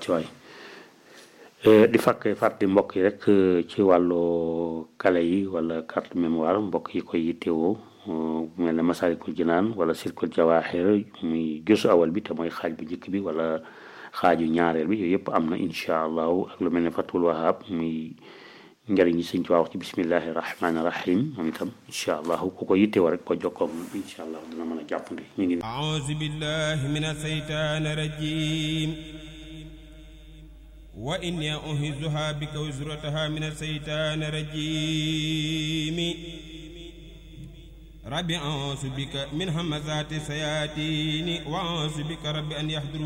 wàccuwaay di fàkk fàttali mbokk yi rek ci wàllu kale yi wala carte mémoire mbokk yi koy yittewoo mel ne Masaalikul Jinaan wala Silkul Jawaaxir muy gëstu awal bi te mooy xaaj bu njëkk bi wala xaaju ñaareel bi yooyu yëpp am na incha allahu ak lu mel ne Fatul Wahab muy njëriñ yi sëñ ci wax ci bismillahi rahmaani rahim moom itam incha allahu ku ko yittewoo rek boo jokkoo moom incha allahu dina mën a jàppandi ñu ngi. auzu billahi mina saytaani rajim wa inni uhizuha bika wa zurrataha mina saytaani rajim rabbi auzu bika min hamazati sayatini wa auzu bika rabbi an yahduru